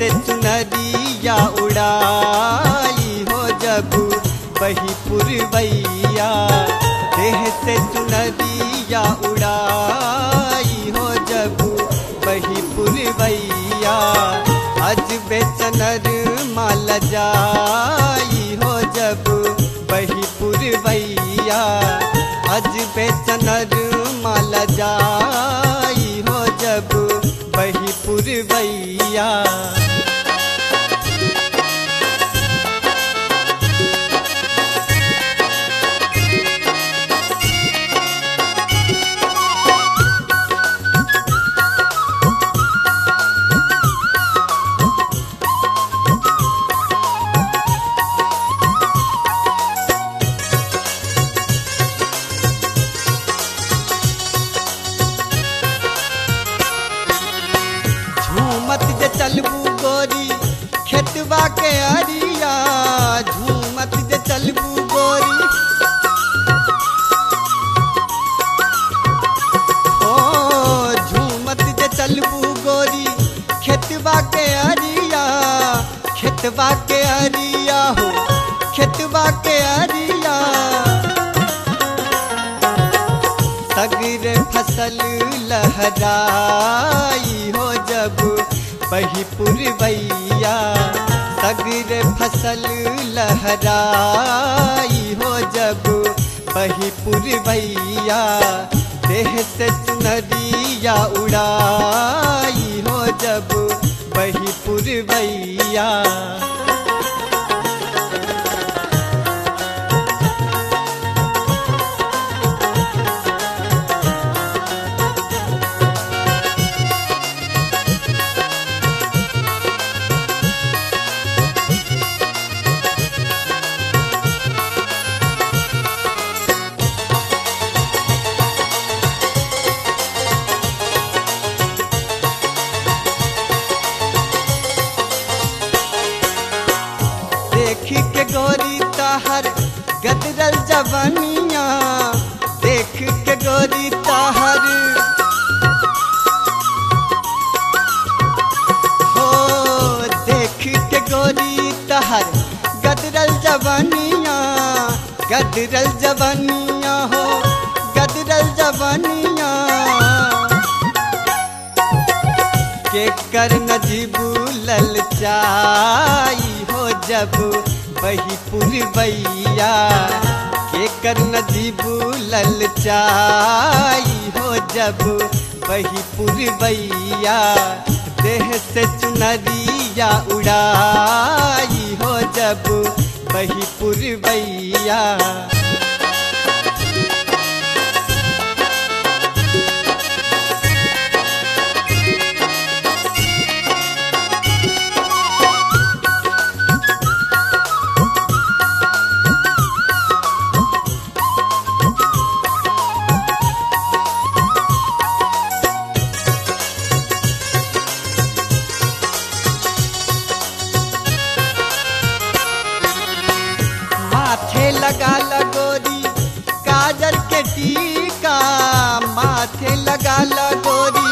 से चुनरिया उड़ाई हो जब बही पुरवैया देह से चुनरिया उड़ाई हो जब बही पुरवैया अज बेचनर माल जाई हो जब बही पुरवैया अज बेचनर माल जाई हो जब बही पुरवैया झूमत जे चलबू गोरी खेतवा के अरिया झूमत जे चलबू गोरी ओ झूमत जे चलबू गोरी खेतवा के अरिया खेतवा के अरिया हो खेतवा के अरिया सगर फसल लहराई हो जब बही पुरवैया सगर फसल लहराई हो जब बही पुरवैया देह से चुनरिया उड़ाई हो जब बही पुरवैया देखी के गोरी ताहर गदरल जवनिया देख के गोरी ताहर हो देख के गोरी ताहर गदरल जवनिया गदरल जवनिया हो गदरल जवनिया के कर नजीबू ललचाई हो जब बही पुरवैया के कर नजीबू ललचाई हो जब बही पुरवैया देह से चुनरिया उड़ाई हो जब बही पुरवैया माथे लगा लगोरी काजल के टीका माथे लगा लगोरी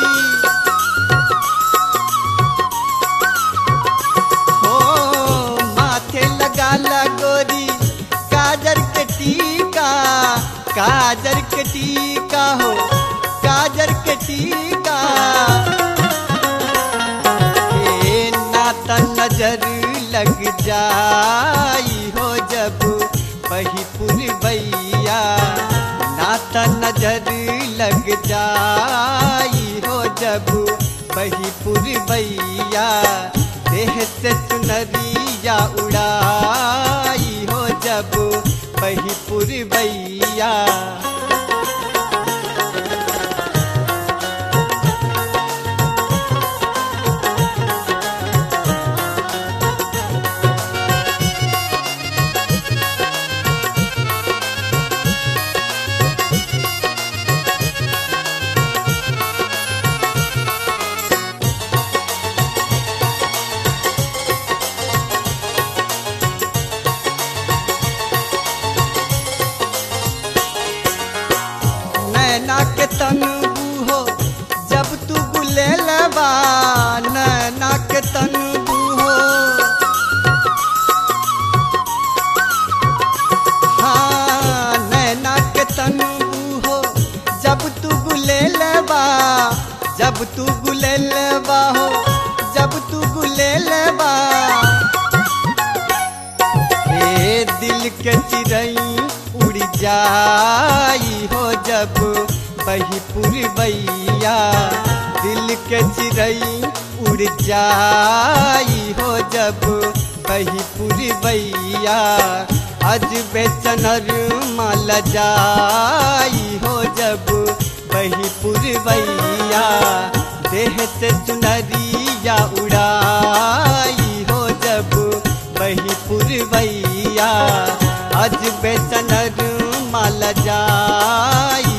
हो माथे लगा लगोरी काजल के टीका काजल के टीका हो काजल के टीका हे नाता नजर लग जाई हो जब बही पुरवैया नाता नजर लग जाई हो जब बही पुरवैया देह से चुनरिया उड़ाई हो जब बही पुरवैया जाई हो जब बही पुरबैया दिल के चिड़ई उड़ जाई हो जब बही पुरबैया अज बेचनर माल जाई हो जब बही पुरबैया देह से चुनरिया उड़ाई हो जब बही पुरबैया अज बेचनर माल जाई